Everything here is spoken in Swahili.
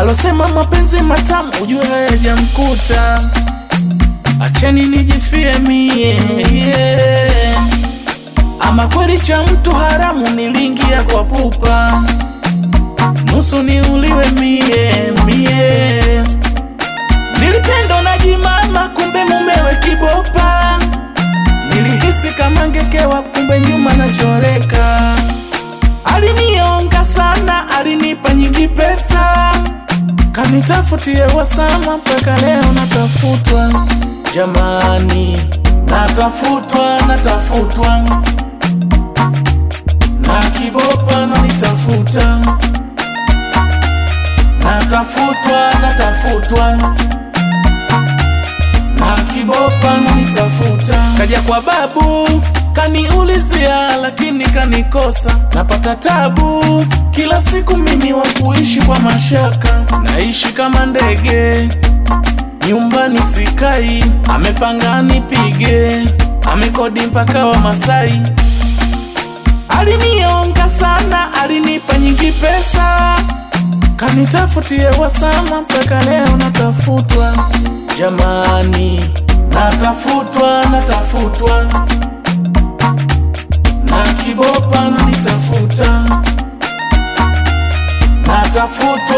alosema mapenzi matamu ujue hayajamkuta. Acheni nijifie mie yeah. Ama kweli cha mtu haramu niliingia kwa pupa, nusu niuliwe mie mie. Nilipendwa na jimama, kumbe mumewe kibopa. Nilihisi kama ngekewa, kumbe nyuma nachoreka. Alinionga sana, alinipa nyingi pesa, kanitafutie wasama, mpaka leo natafutwa. Jamani, natafutwa, natafutwa na kibopa nanitafuta, natafutwa, natafutwa na kibopa nanitafuta. Kaja kwa babu kaniulizia, lakini kanikosa. Napata tabu kila siku mimi wa kuishi kwa mashaka, naishi kama ndege nyumbani sikai, amepanga nipige, amekodi mpaka wa Masai. Alinionga sana, alinipa nyingi pesa, kanitafutie wasama, mpaka leo natafutwa. Jamani, natafutwa, natafutwa na kibopa nanitafuta, natafutwa